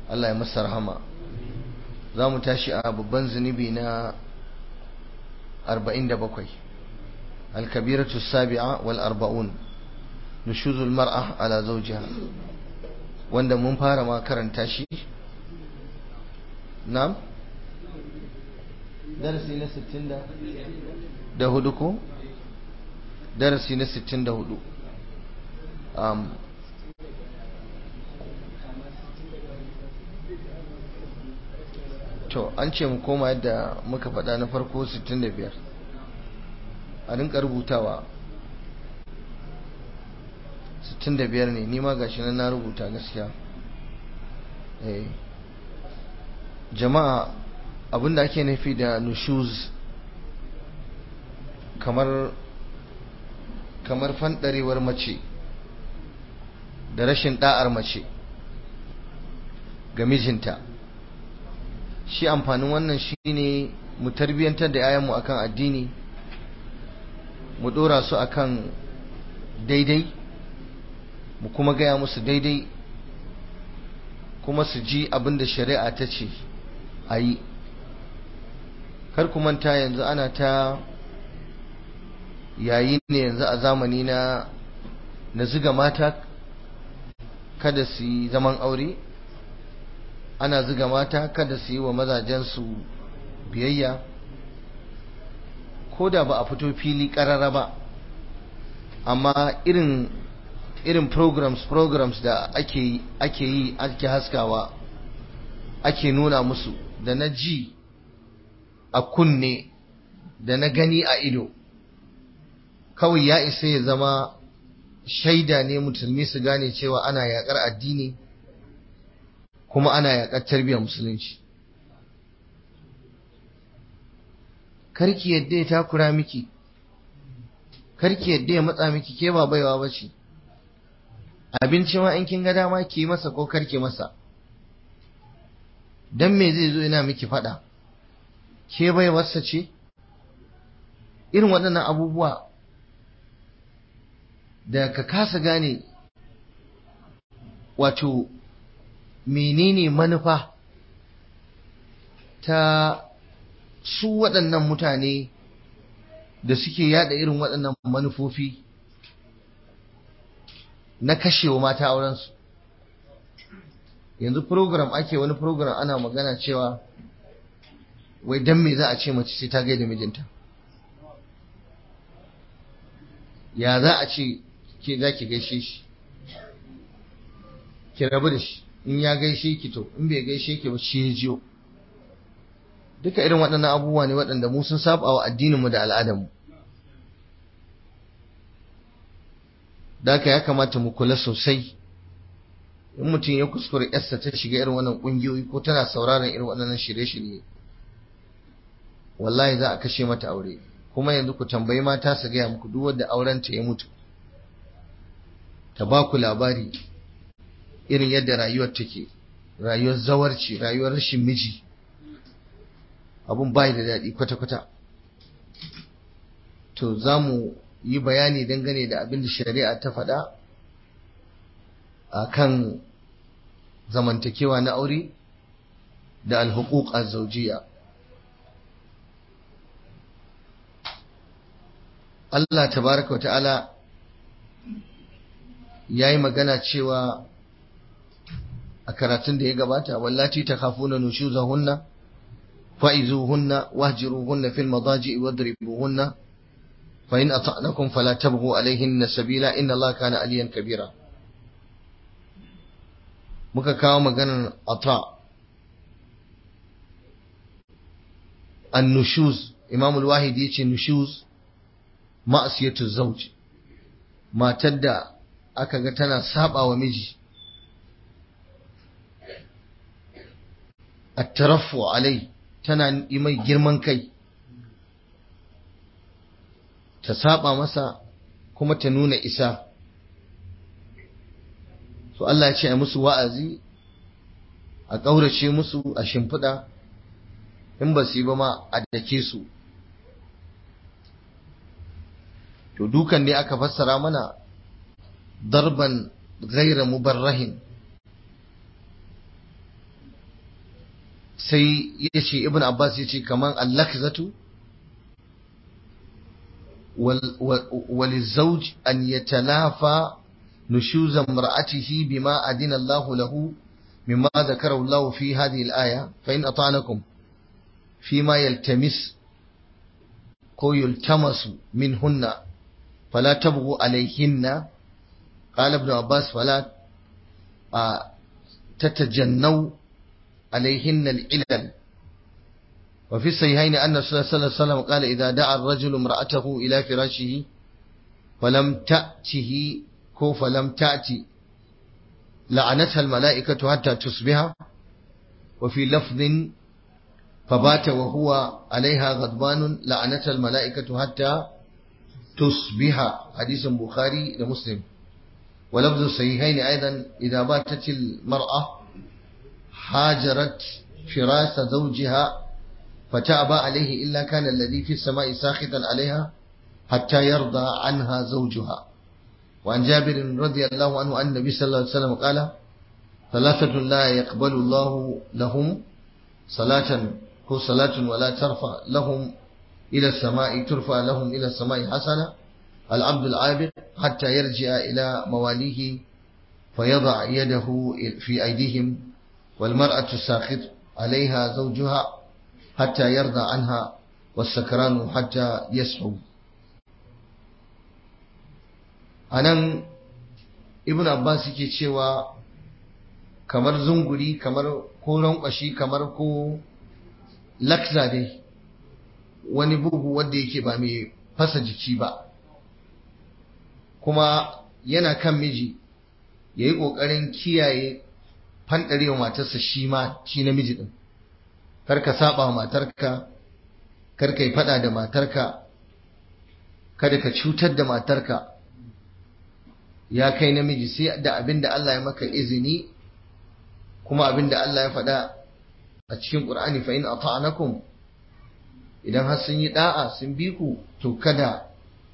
Allah ya masa rahama za mu tashi a babban zunubi na 47 alkabiratu sabi'a wal arba'un nushuzul mar'a ala zawjiha wanda mun fara ma karanta shi na'am darasi na 60 da hudu ko darasi na 64 um, to an ce mu koma yadda muka faɗa na farko 65 a rinka rubutawa 65 ne nima gashi nan na rubuta gaskiya eh jama'a abinda ake nufi da nushuz kamar kamar fandarewar mace da rashin da'ar mace ga mijinta shi amfanin wannan shine mu tarbiyantar da yayanmu akan addini mu dora su akan daidai mu kuma gaya musu daidai kuma su ji abin da shari'a ta ce a yi kar ku manta yanzu ana ta yayi ne yanzu a zamani na na ziga mata kada su yi zaman aure ana ziga mata kada su yi wa mazajensu biyayya ko da ba a fito fili karara ba amma irin irin programs programs da ake ake yi ake haskawa ake nuna musu da na ji a kunne da na gani a ido kawai ya isa ya zama shaida ne musulmi su gane cewa ana yakar addini kuma ana yakar tarbiyyar musulunci karki yadda ya takura miki karki yadda ya matsa miki ke ba baiwa ba ce abinci ma in kin ga dama ki masa ko karki masa dan me zai zo yana miki fada ke baiwarsa ce irin waɗannan abubuwa da ka kasa gane wato menene manufa ta su waɗannan mutane da suke yada irin waɗannan manufofi na kashewa mata aurensu yanzu program ake wani program ana magana cewa wai dan me za a ce mace sai ta gaida mijinta ya za a ce ke za ki gaishe shi ki rabu da shi in ya gaishe ki to in bai gaishe ki ba shi ya jiyo duka irin waɗannan abubuwa ne waɗanda mu sun saba wa addininmu da al'adarmu da haka ya kamata mu kula sosai in mutum ya kuskure yarsa ta shiga irin wannan ƙungiyoyi ko tana sauraron irin waɗannan shirye-shirye wallahi za a kashe mata aure kuma yanzu ku tambayi mata su gaya muku duk wanda aurenta ya mutu ta ba ku labari irin yadda rayuwar take rayuwar zawarci rayuwar rashin miji abun bai da daɗi kwata-kwata to za mu yi bayani dangane da abin da shari'a ta faɗa a kan zamantakewa na aure da alhuquq az-zawjiyya Allah tabaraka wa ta'ala yayi magana cewa a karatun da ya gabata wallati takhafuna nushuzahunna fa'izuhunna wahjiruhunna fil madaji'i wadribuhunna fa in ata'nakum fala tabghu alayhinna sabila inna Allah kana aliyan kabira muka kawo maganar ata an-nushuz Imam al-Wahidi yace nushuz ma'asiyatu zawj matar da aka ga tana saba wa miji at-taraffu alai tana yi mai girman kai ta saba masa kuma ta nuna isa so Allah ya ce a musu wa'azi a ƙaurace musu a shimfiɗa in ba su yi ba ma a dake su to dukan ne aka fassara mana darban gaira mubarrahin sai ya ce ibn abbas ya ce kamar allakzatu وللزوج أن يتلافى نشوز امرأته بما أدين الله له مما ذكره الله في هذه الآية فإن أطعنكم فيما يلتمس كو يلتمس منهن فلا تبغوا عليهن قال ابن عباس فلا تتجنوا عليهن العلل وفي الصحيحين أن الرسول صلى الله عليه وسلم قال إذا دعا الرجل امرأته إلى فراشه فلم تأته كو فلم تأتي لعنتها الملائكة حتى تصبح وفي لفظ فبات وهو عليها غضبان لعنتها الملائكة حتى تصبح حديث بخاري لمسلم ولفظ الصحيحين أيضا إذا باتت المرأة هاجرت فراس زوجها فتأبى عليه إلا كان الذي في السماء ساخطا عليها حتى يرضى عنها زوجها وعن جابر رضي الله عنه أن النبي صلى الله عليه وسلم قال ثلاثة لا يقبل الله لهم صلاة هو صلاة ولا ترفع لهم إلى السماء ترفع لهم إلى السماء حسنة العبد العابد حتى يرجع إلى مواليه فيضع يده في أيديهم والمرأة الساخط عليها زوجها حتى يرضى عنها والسكران حتى يسحو anan ibn abbas yake cewa kamar zunguri kamar ko rankwashi kamar ko lakza dai wani bugu wanda yake ba mai fasa jiki ba kuma yana kan miji ya yi ƙoƙarin kiyaye fanɗarewa matarsa shi ma shi namiji ɗin kar ka saba wa matarka kar ka yi faɗa da matarka kada ka cutar da matarka ya kai namiji sai da abin da Allah ya maka izini kuma abin da Allah ya faɗa a cikin Qur'ani fa in ata'anakum idan har sun yi da'a sun bi ku to kada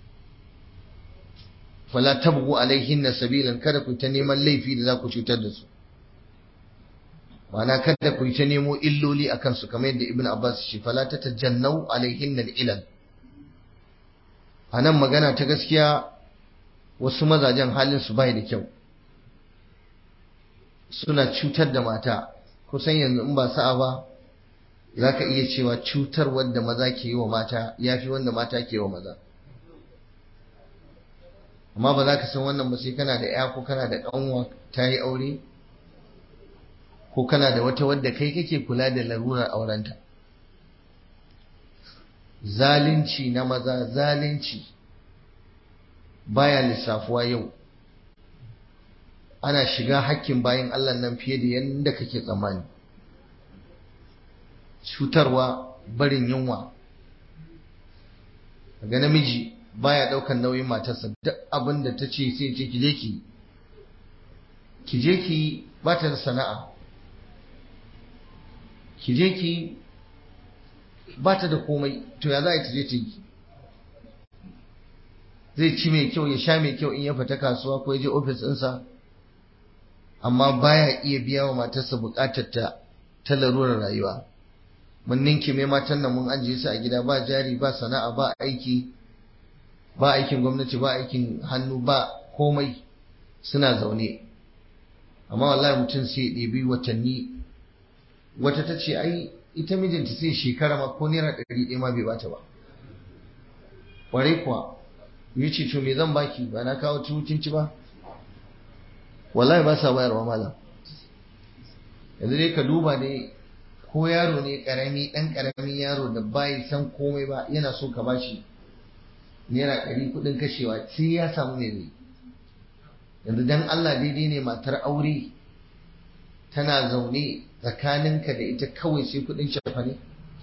fala tabghu alaihinna sabilan kada ku ta neman laifi da za ku cutar da su ma'ana kada ku ta nemo illoli akan su kamar yadda Ibn Abbas shi fala tatajannau alaihinna ilal anan magana ta gaskiya wasu mazajen halin su bai da kyau suna cutar da mata kusan yanzu in ba sa'a ba za ka iya cewa cutar wanda maza ke yi wa mata ya fi wanda mata ke yi wa maza amma ba za ka san wannan ba sai kana da ya ko kana da ƙanwa ta yi aure ko kana da wata wadda kai kake kula da larurar aurenta zalunci na maza zalunci baya lissafuwa yau ana shiga hakkin bayan Allah nan fiye da yadda kake tsammani cutarwa barin yunwa ga namiji baya daukan nauyin matarsa duk abin da ta ce sai ce kije ki kije ki ba ta da sana'a kije ki ba ta da komai to ya za a yi ta je ta yi zai ci mai kyau ya sha mai kyau in ya fita kasuwa ko ya je ofis ɗinsa amma baya iya biya wa matarsa buƙatar ta ta larurar rayuwa mun ninki mai matan nan mun ajiye su a gida ba jari ba sana'a ba aiki ba aikin gwamnati ba aikin hannu ba komai suna zaune amma wallahi mutum sai ɗebi watanni wata ta ce ai ita mijinta sai shekara ma ko naira ɗari ɗaya ma bai bata ba ƙwarai kuwa yi ce to me zan baki ba na kawo tuwukin ci ba wallahi ba sa bayarwa malam yanzu dai ka duba ne ko yaro ne karami dan karamin yaro da bai san komai ba yana so ka bashi naira ɗari kuɗin kashewa sai ya samu ne zai yanzu dan Allah daidai ne matar aure tana zaune tsakaninka da ita kawai sai kuɗin cefane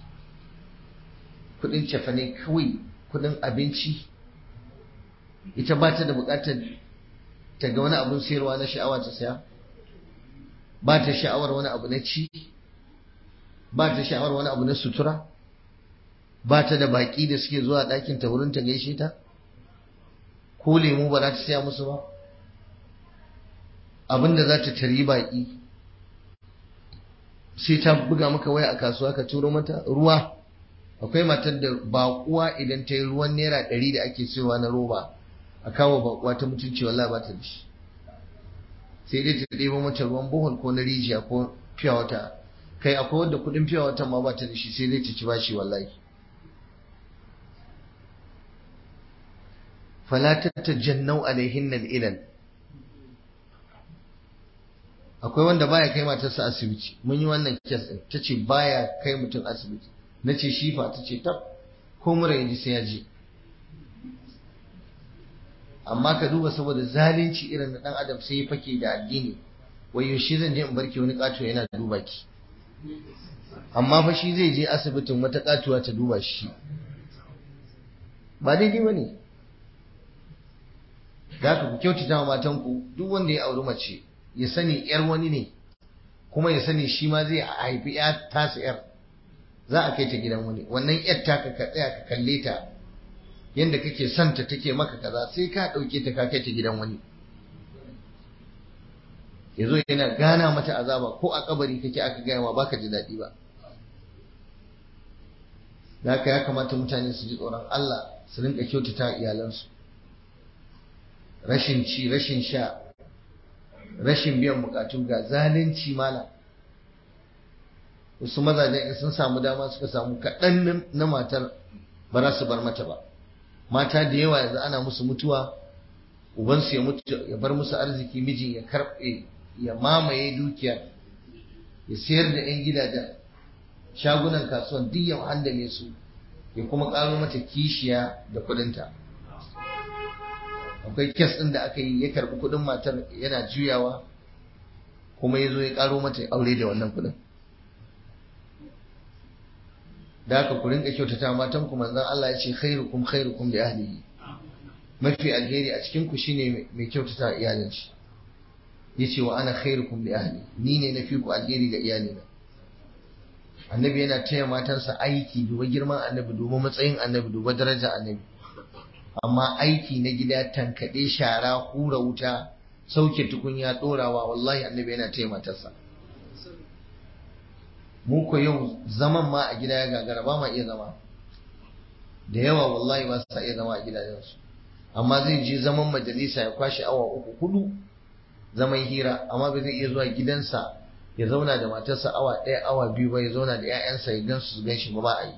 kuɗin cefane kawai kuɗin abinci ita ba ta da buƙatar ta ga wani abun sayarwa na sha'awa ta saya ba ta sha'awar wani abu na ci ba ta sha'awar wani abu na sutura ba ta da baƙi da suke zuwa ɗakin ta wurin ta gaishe ta ko lemu ba za ta saya musu ba abin da za ta tari baƙi sai ta buga maka waya a kasuwa ka turo mata ruwa akwai matar da baƙuwa idan ta yi ruwan naira ɗari da ake siyowa na roba a kawo baƙuwa ta mutunci wallahi ba ta da shi sai dai ta ɗebo mata ruwan bohol ko na rijiya ko fiya wata kai akwai wanda kuɗin fiya wata ma ba ta da shi sai dai ta ci bashi wallahi fala tatajannau alaihinna ilal akwai wanda baya kai matarsa asibiti mun yi wannan kes din tace baya kai mutum asibiti nace shi fa tace tab ko mura yaji sai ya je amma ka duba saboda zalunci irin na dan adam sai ya fake da addini wai yaushe zan je in barke wani kato yana duba ki amma fa shi zai je asibitin wata katuwa ta duba shi ba daidai ba ne da ku kyautata wa matanku duk wanda ya auri mace ya sani yar wani ne kuma ya sani shi ma zai haifi ya tasa yar za a kai ta gidan wani wannan yar taka ka tsaya ka kalle ta yanda kake son ta take maka kaza sai ka dauke ta ka kai ta gidan wani yazo yana gana mata azaba ko a kabari kake aka gaya ma baka ji daɗi ba da haka ya kamata mutane su ji tsoron Allah su rinka kyautata iyalansu rashin ci rashin sha rashin biyan bukatu ga zalunci mala wasu mazajen in sun samu dama suka samu kaɗan na matar ba za su bar mata ba mata da yawa yanzu ana musu mutuwa ubansu ya mutu ya bar musu arziki mijin ya karɓe ya mamaye dukiyar ya sayar da 'yan gidajen shagunan kasuwan duk ya handame su ya kuma ƙaro mata kishiya da kuɗinta akwai kes ɗin da aka yi ya karɓi kuɗin matar yana juyawa kuma ya zo ya ƙaro mata aure da wannan kuɗin da aka ku rinka kyautata matan ku manzon Allah ya ce khairukum khairukum li ahlihi mafi alheri a cikin ku shine mai kyautata iyalin shi yace wa ana khairukum li ahli ni ne na fi ku alheri ga iyalina annabi yana taya matansa aiki duba girman annabi duba matsayin annabi duba daraja annabi amma aiki na gida tankaɗe shara hura wuta sauke tukunya ɗorawa wallahi annabi yana taya matarsa mu ko yau zaman ma a gida ya gagara ba ma iya zama da yawa wallahi ba sa iya zama a gidajensu amma zai je zaman majalisa ya kwashe awa uku hudu zaman hira amma ba zai iya zuwa gidansa ya zauna da matarsa awa ɗaya awa biyu ba ya zauna da 'ya'yansa ya gan su gan shi ba ba a yi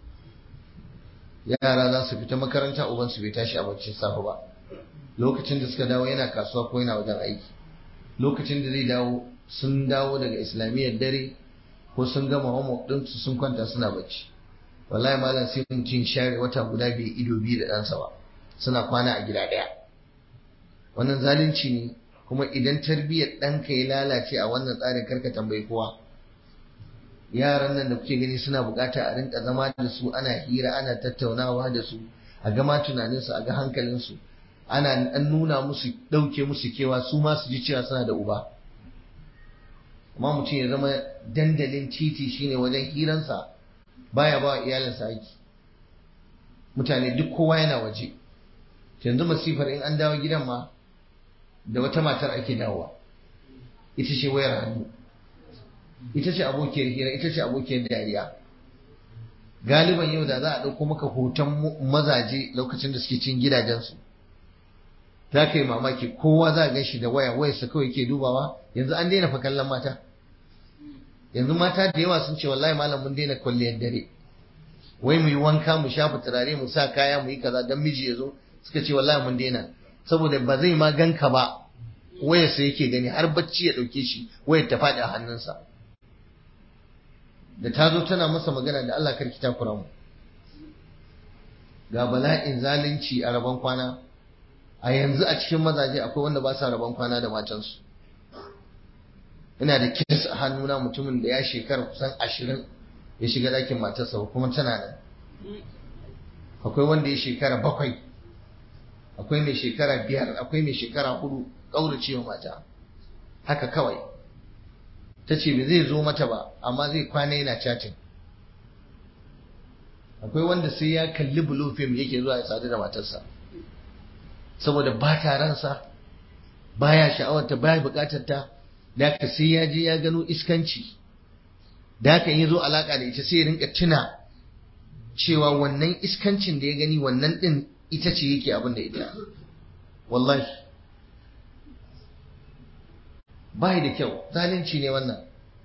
yara za su fita makaranta uban su bai tashi a baccin safe ba lokacin da suka dawo yana kasuwa ko yana wajen aiki lokacin da zai dawo sun dawo daga islamiyyar dare ko sun gama homework din su sun kwanta suna bacci wallahi malam sai mutum share wata guda bai ido biyu da ɗansa ba suna kwana a gida ɗaya wannan zalunci ne kuma idan tarbiyyar ɗanka ya lalace a wannan tsarin karka tambayi kowa yaran nan da kuke gani suna bukata a rinka zama da su ana hira ana tattaunawa da su a gama tunaninsu a ga hankalinsu ana an nuna musu ɗauke musu kewa su ma su ji cewa suna da uba amma mutum ya zama dandalin titi shine wajen hiransa baya ba iyalinsa aiki mutane duk kowa yana waje yanzu masifar in an dawo gidan ma da wata matar ake dawowa ita ce wayar hannu ita ce abokiyar hira ita ce abokiyar dariya galiban yau da za a ɗauko maka hoton mazaje lokacin da suke cin gidajensu za ka yi mamaki kowa za a gan shi da waya wayarsa kawai ke dubawa yanzu an daina fa kallon mata yanzu mata da yawa sun ce wallahi malam mun daina kwalliyar dare wai mu yi wanka mu shafa turare mu sa kaya mu yi kaza dan miji ya zo suka ce wallahi mun daina saboda ba zai ma ganka ba wayarsa yake gani har bacci ya ɗauke shi wayar ta faɗi a hannunsa da ta zo tana masa magana da Allah karki takura mu ga bala'in zalunci a rabon kwana a yanzu a cikin mazaje akwai wanda ba sa rabon kwana da matansu ina da kes a hannuna mutumin da ya shekara kusan ashirin ya shiga ɗakin matarsa kuma tana nan akwai wanda ya shekara bakwai akwai mai shekara biyar akwai mai shekara hudu ƙauracewa mata haka kawai ta ce ba zai zo mata ba amma zai kwana yana chatting akwai wanda sai ya kalli blue film yake zuwa ya sadu da matarsa saboda ba ta ransa baya sha'awarta baya bukatar ta da ka sai ya je ya gano iskanci da haka yi zo alaka da ita sai ya rinka tuna cewa wannan iskancin da ya gani wannan din ita ce yake abin da ita wallahi bai da kyau zalunci ne wannan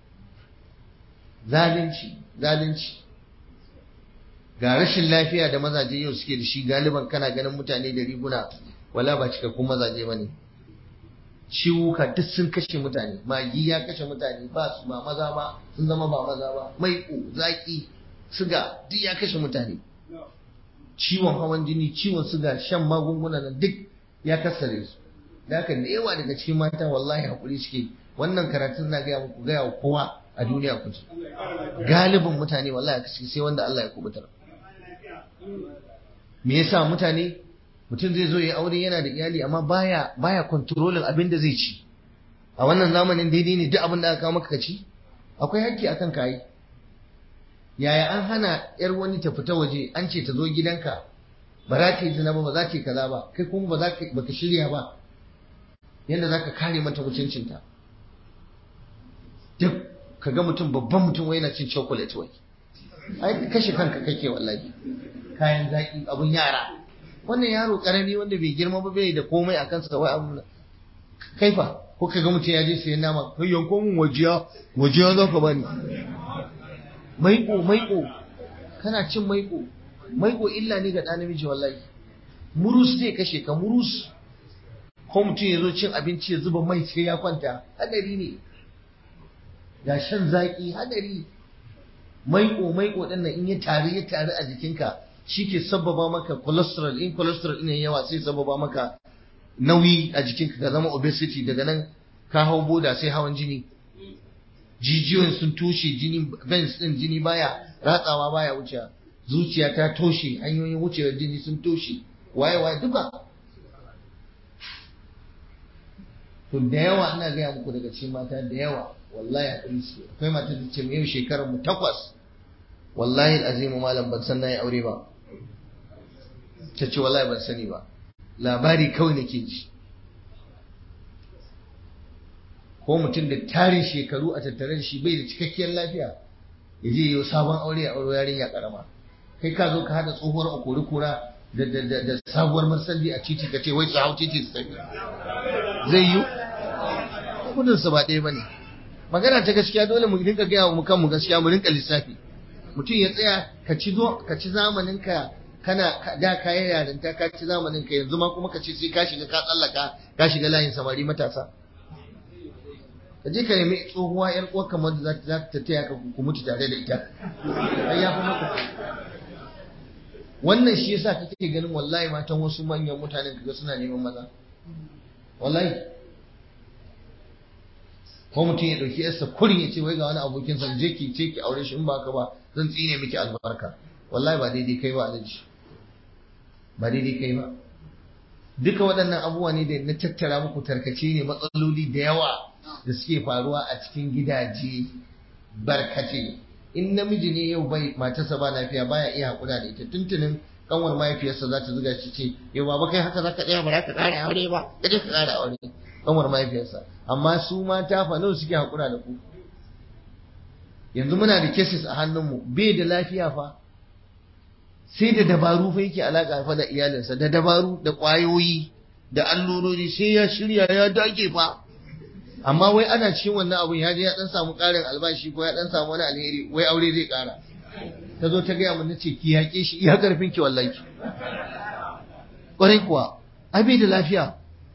zalunci zalunci ga rashin lafiya da mazaje yau suke da shi galiban kana ganin mutane da riguna wala ba cikakkun mazaje bane ciwuka duk sun kashe mutane magi ya kashe mutane ba su ba maza ba sun zama ba maza ba maiƙo zaki suga duk ya kashe mutane ciwon hawan jini ciwon suga shan magunguna nan duk ya kasare su da haka da yawa daga cikin mata wallahi hakuri suke wannan karatun na gaya muku gaya wa kowa a duniya ku ji galibin mutane wallahi kashi sai wanda Allah ya kubutar me yasa mutane mutum zai zo ya aure yana da iyali amma baya baya kontrolin abin da zai ci a wannan zamanin daidai ne duk abin da aka kawo maka ka ci akwai hakki akan kayi yaya an hana yar wani ta fita waje an ce ta zo gidanka ba za ta yi zina ba ba za ta yi kaza ba kai kuma ba za ka baka shirya ba yadda za ka kare mata mutuncinta duk ka ga mutum babban mutum wai yana cin chocolate wai ai kashe kanka kake wallahi kayan zaki abun yara wannan yaro karami wanda bai girma ba bai da komai a kansa wai abu kaifa ko ka ga mutum ya je sayan nama kai yanko mun wajiya wajiya za ka bani maiko maiko kana cin maiko maiko illa ne ga ɗan namiji wallahi murus zai kashe ka murus ko mutum ya zo cin abinci ya zuba mai sai ya kwanta hadari ne ga shan zaki hadari maiko maiko din nan in ya tare ya tare a jikinka shi ke sababa maka cholesterol in cholesterol ɗin yawa sai sababa maka nauyi a jikinka ka zama obesity daga nan ka hau boda sai hawan jini jijiyoyin sun toshe jini veins din jini baya ratsawa baya wuce zuciya ta toshe hanyoyin wucewar jini sun toshe waye waye duka to da yawa ina gaya muku daga cikin mata da yawa wallahi akwai su akwai mata da ce yau shekarar mu takwas wallahi azimu malam ban san nayi aure ba ta ce wallahi ban sani ba labari kawai nake ji ko mutum da tarin shekaru a tattare da shi bai da cikakkiyar lafiya ya je yau sabon aure a aure yarinya karama kai ka zo ka hada tsohuwar akori kura da da da sabuwar marsandi a titi ka ce wai su hau titi su tafi zai yi gudun su ba ɗaya bane magana ta gaskiya dole mu rinka gaya mu kanmu gaskiya mu rinka lissafi mutum ya tsaya ka ci zo ka ci zamanin ka kana da kayan yarinta ka ci zamanin ka yanzu ma kuma ka ce sai ka shiga ka tsallaka ka shiga layin samari matasa ka je ka nemi tsohuwa yar uwar kamar da za ta taya ka ku mutu tare da ita ai ya fi maka wannan shi yasa kake ganin wallahi matan wasu manyan mutanen kaga suna neman maza wallahi ko mutum ya dauki yarsa kurin ya ce wai ga wani abokin sa je ki ce ki aure shi in ba ka ba zan tsine miki albarka wallahi ba daidai kai ba alaji ba daidai kai ba duka waɗannan abubuwa ne da na tattara muku tarkace ne matsaloli da yawa da suke faruwa a cikin gidaje barkace in namiji ne yau bai matarsa ba lafiya baya iya hakura da ita tuntunin kanwar mahaifiyarsa za ta zuga shi ce yau baba kai haka za ka tsaya ba za ka ƙara aure ba ka je ka ƙara aure kanwar mahaifiyarsa amma su mata fa nawa suke hakura da ku yanzu muna da cases a hannunmu bai da lafiya fa sai da dabaru fa yake alaka fa da iyalinsa da dabaru da ƙwayoyi da allurori sai ya shirya ya dage fa amma wai ana cikin wannan abun ya je ya dan samu ƙarin albashi ko ya dan samu wani alheri wai aure zai ƙara ta zo ta gaya mun nace ki yaƙe shi iya karfin ki wallahi ƙwarai kuwa ai bai da lafiya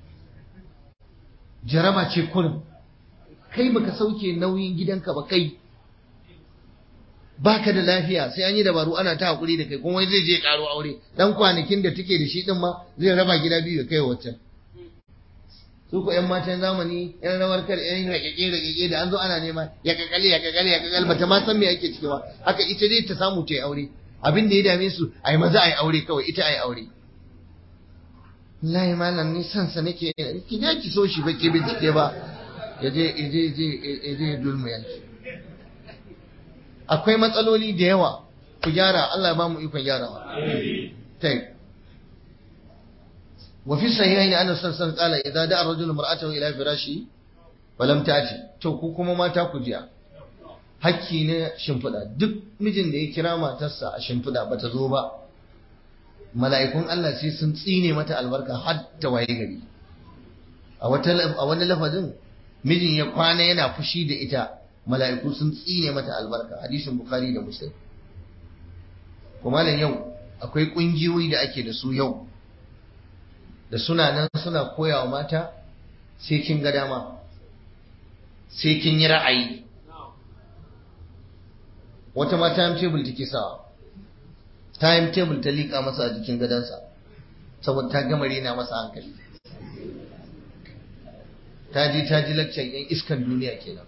jaraba ce kurin kai baka sauke nauyin gidanka ba kai baka da lafiya sai an yi dabaru ana ta hakuri da kai kuma wai zai je karo aure dan kwanakin da take da shi din ma zai raba gida biyu ya kai waccan su ko yan matan zamani yan rawar kar yan rakeke rakeke da an zo ana nema ya kakale ya kakale ya kakale bata ma san me ake ciki ba haka ita dai ta samu ta yi aure abin da ya dame su ai maza ai aure kawai ita ai aure wallahi malam ni san sa nake ki je ki so shi ba ki bincike ba ya je ya je ya je dulmu yanki akwai matsaloli da yawa ku gyara Allah ya ba mu ikon gyarawa tai wa fi sahihaini anna sallallahu qala idza da'a ar-rajulu mar'atahu ila firashi wa lam ta'ti to ku kuma mata ku jiya hakki na shimfiɗa duk mijin da ya kira matarsa a shimfiɗa ba ta zo ba mala'ikun Allah sai sun tsine mata albarka har ta waye gari a wani lafazin mijin ya kwana yana fushi da ita mala'iku sun tsine mata albarka hadisin bukhari da muslim kuma yau akwai ƙungiyoyi da ake da su yau da suna nan suna koyawa mata sai kin ga dama sai kin yi ra'ayi wata ma time table take sawa time table ta liƙa masa a jikin gadonsa saboda ta gama rena masa hankali ta ji ta ji laccan yan iskan duniya kenan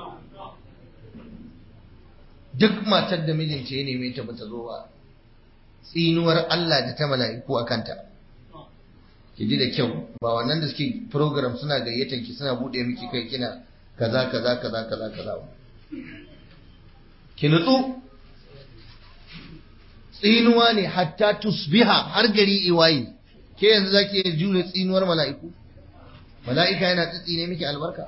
duk matar da mijinta ya neme ta bata zo ba tsinuwar Allah da ta mala'iku a kanta ki ji da kyau ba wannan da suke program suna gayyatar ki suna bude miki kai kina kaza kaza kaza kaza kaza ki nutsu tsinuwa ne hatta tusbiha har gari iwayi ke yanzu zaki iya jure tsinuwar mala'iku mala'ika yana tsitsine miki albarka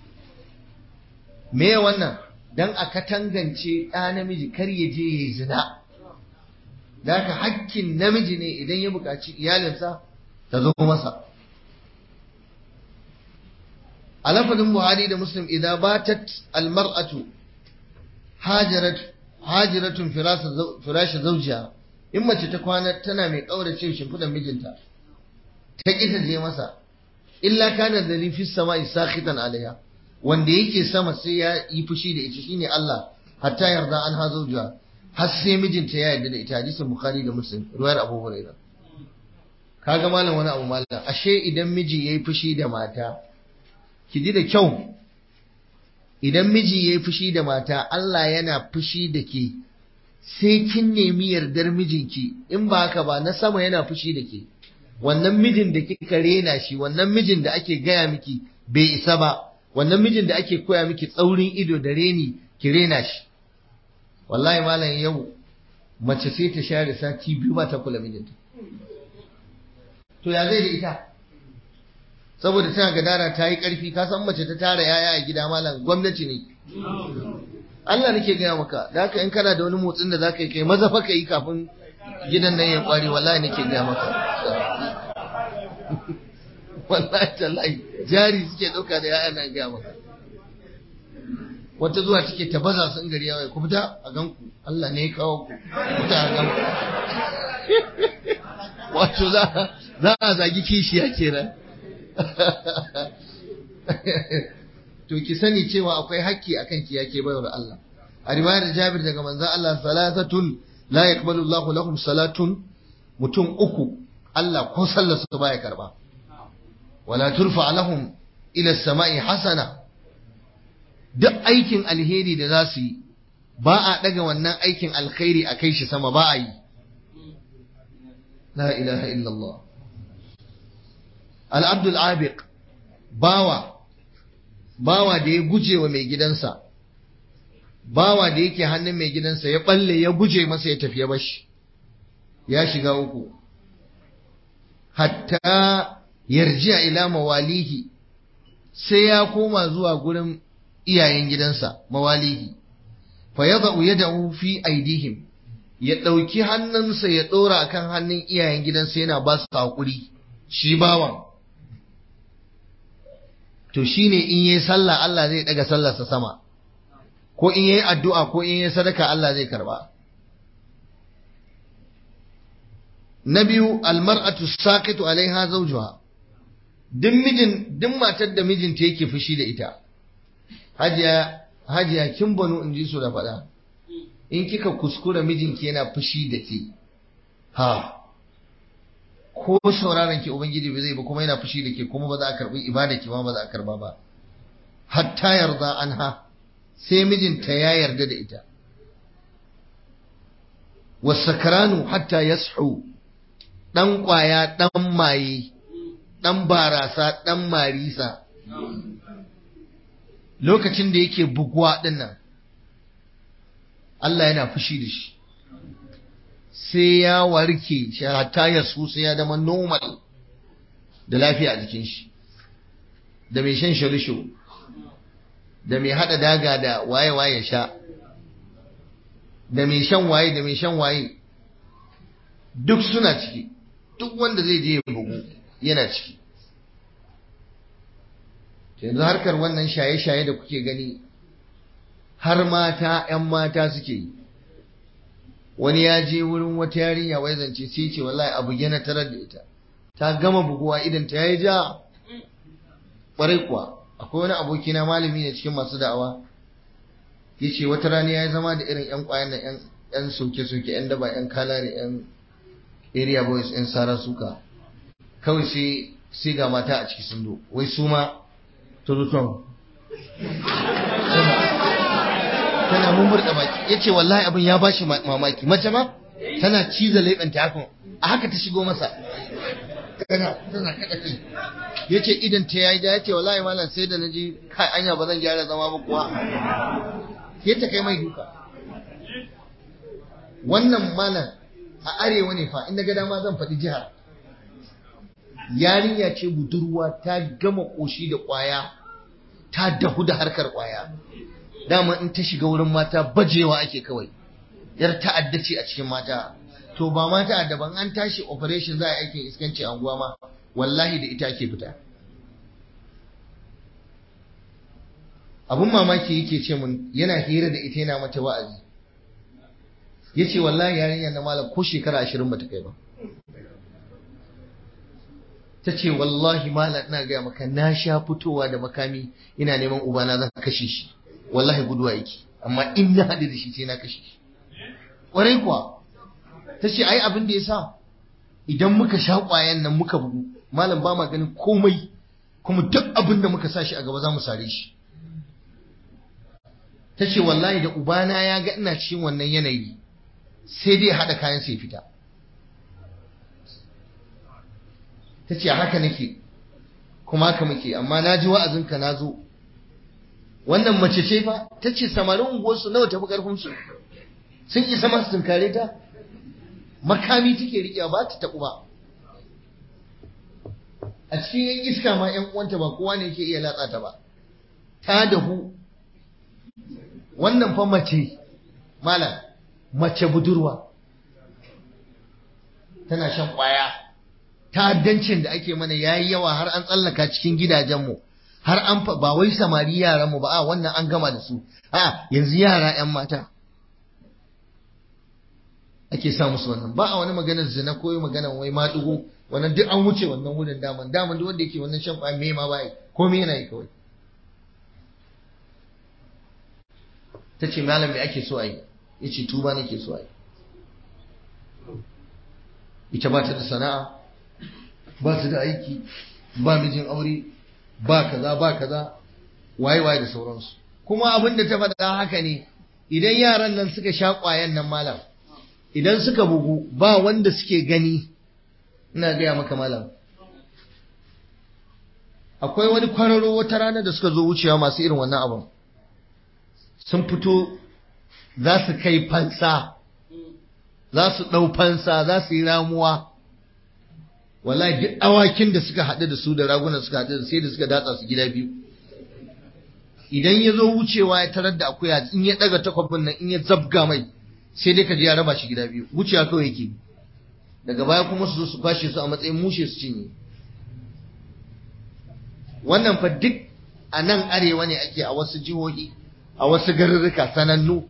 me wannan dan a katangance ɗa namiji kar ya je ya zina da haka hakkin namiji ne idan ya buƙaci iyalinsa ta zo masa a lafazin buhari da muslim idan batat almar'atu hajarat hajiratun firashi zaujiya in mace ta kwana tana mai ƙaurace shimfiɗan mijinta ta ƙi ta je masa illa kana da fi sama'i sakhitan alaiha wanda yake sama sai ya yi fushi da ita shine Allah hatta yarda an ha zaujiya har sai mijinta ya yarda da ita hadisin bukhari da muslim ruwayar abu hurairah kaga malam wani abu malam ashe idan miji yayi fushi da mata ki ji da kyau idan miji yayi fushi da mata Allah yana fushi da ke sai kin nemi yardar mijinki in ba haka ba na sama yana fushi da ke wannan mijin da kika rena shi wannan mijin da ake gaya miki bai isa ba wannan mijin da ake koya miki tsaurin ido da reni ki rena shi wallahi malam yau mace sai ta share sati biyu ba ta kula mijinta to ya zai da ita saboda tana gadara ta yi ƙarfi ka san mace ta tara yaya a gida malam gwamnati ne Allah nake gaya maka da haka in kana da wani motsin da zaka yi kai maza fa ka yi kafin gidan nan ya kware wallahi nake gaya maka wallahi tallahi jari suke dauka da yaya nan gaya maka wata zuwa take ta baza sun gari yawai ku fita a ganku Allah ne ya kawo ku fita a ganku wato za za a zagi kishiya kenan to ki sani cewa akwai hakki akan ki yake bayar Allah a riwayar Jabir daga manzon Allah salatatun la yaqbalu Allahu lahum salatun mutum uku Allah ko sallar su baya karba wala turfa lahum ila samai hasana duk aikin alheri da za su yi ba a daga wannan aikin alkhairi a kai shi sama ba a yi la ilaha illallah al-abdul abiq bawa bawa da ya guje wa mai gidansa bawa da yake hannun mai gidansa ya balle ya guje masa ya tafi ya bashi ya shiga uku hatta yarji'a ila mawalihi sai ya koma zuwa gurin iyayen gidansa mawalihi fa yada'u yadahu fi aidihim ya ɗauki hannunsa ya ɗora akan hannun iyayen gidansa yana ba su haƙuri shi bawan to shine in yayi sallah Allah zai daga sallarsa sama ko in yayi addu'a ko in yayi sadaka Allah zai karba na biyu almar'atu saqitu alaiha zawjuha duk mijin duk matar da mijinta yake fushi da ita hajiya hajiya kin banu in ji su da faɗa in kika kuskura mijinki yana fushi da ke ha ko sauraron ki ubangiji ba zai ba kuma yana fushi da ke kuma ba za a karbi ibada ki ma ba za a karba ba hatta yarda anha sai mijinta ya yarda da ita wasakranu hatta yashu dan kwaya dan maye dan barasa dan marisa lokacin da yake buguwa dinnan Allah yana fushi da shi sai ya warke shi hatta ya su sai ya zama normal da lafiya a jikin shi da mai shan sharisho da mai hada daga da waye-waye sha da mai shan waye da mai shan waye duk suna ciki duk wanda zai je ya bugu yana ciki yanzu harkar wannan shaye-shaye da kuke gani har mata 'yan mata suke yi wani ya je wurin wata yarinya wai zance sai ce wallahi abu yana tarar da ita ta gama buguwa idan ta yayi ja kwarai kuwa akwai wani aboki na malami ne cikin masu da'awa yace wata rana ya zama da irin yan kwayan nan yan soke-soke yan daba yan kalare yan area boys yan sara suka kawai sai sai ga mata a ciki sun do wai su ma to zo tana mummurda baki yace wallahi abin ya bashi mamaki mace ma tana ciza leɓen ta haka a haka ta shigo masa tana tana kada kai yace idan ta yayi da yace wallahi malam sai da naji kai anya ba zan gyara zama ba kuwa sai ta kai mai duka wannan malam a arewa ne fa in ga dama zan faɗi jihar yarinya ce budurwa ta gama ƙoshi da ƙwaya ta dahu da harkar ƙwaya dama in ta shiga wurin mata bajewa ake kawai yar ta'adda ce a cikin mata to ba ma ta'adda ban an tashi operation za a aikin iskanci anguwa ma wallahi da ita ake fita abun mamaki yake ce mun yana hira da ita yana mata wa'azi yace wallahi yarinyar na malam ko shekara ashirin bata kai ba ta ce wallahi malam ina gaya maka na sha fitowa da makami ina neman ubana zan kashe shi wallahi guduwa yake amma in na haɗu da shi sai na kashe shi ƙwarai kuwa ta ce ai abin da ya sa idan muka sha ƙwayan nan muka bugu malam ba ma ganin komai kuma duk abin da muka sa shi a gaba za mu sare shi ta ce wallahi da ubana ya ga ina cikin wannan yanayi sai dai haɗa kayan sai fita ta ce haka nake kuma haka muke amma na ji wa'azinka na zo wannan mace ce fa ta ce samarin unguwarsu nawa tafi karfinsu sun isa masu tunkare ta makami take riƙewa ba ta taɓu ba a cikin yan iska ma yan uwanta ba kowa ne yake iya latsa ta ba ta dahu wannan fa mace malam mace budurwa tana shan ƙwaya ta'addancin da ake mana yayi yawa har an tsallaka cikin gidajenmu har an ba wai samari yaran mu ba a wannan an gama da su a yanzu yara yan mata ake sa musu wannan ba a wani maganar zina ko maganar wai maɗigo wannan duk an wuce wannan wurin daman daman duk wanda yake wannan shan kwaya me ma bai ko me yana yi kawai ta ce malam me ake so a yi ya ce tuba nake so a yi ita ba ta da sana'a ba ta da aiki ba mijin aure ba kaza ba kaza waye waye da sauransu kuma abin da ta faɗa haka ne idan yaran nan suka sha ƙwayan nan malam idan suka bugu ba wanda suke gani ina gaya maka malam akwai wani kwararo wata rana da suka zo wucewa masu irin wannan abin sun fito za su kai fansa za su ɗau fansa za su yi ramuwa wallahi duk awakin da suka haɗu da su da raguna suka haɗu da sai da suka datsa su gida biyu idan ya zo wucewa ya tarar da akuya in ya ɗaga takwabin nan in ya zabga mai sai dai ka ji ya raba shi gida biyu wucewa kawai yake daga baya kuma su zo su kwashe su a matsayin mushe su cinye wannan fa duk a nan arewa ne ake a wasu jihohi a wasu garurruka sanannu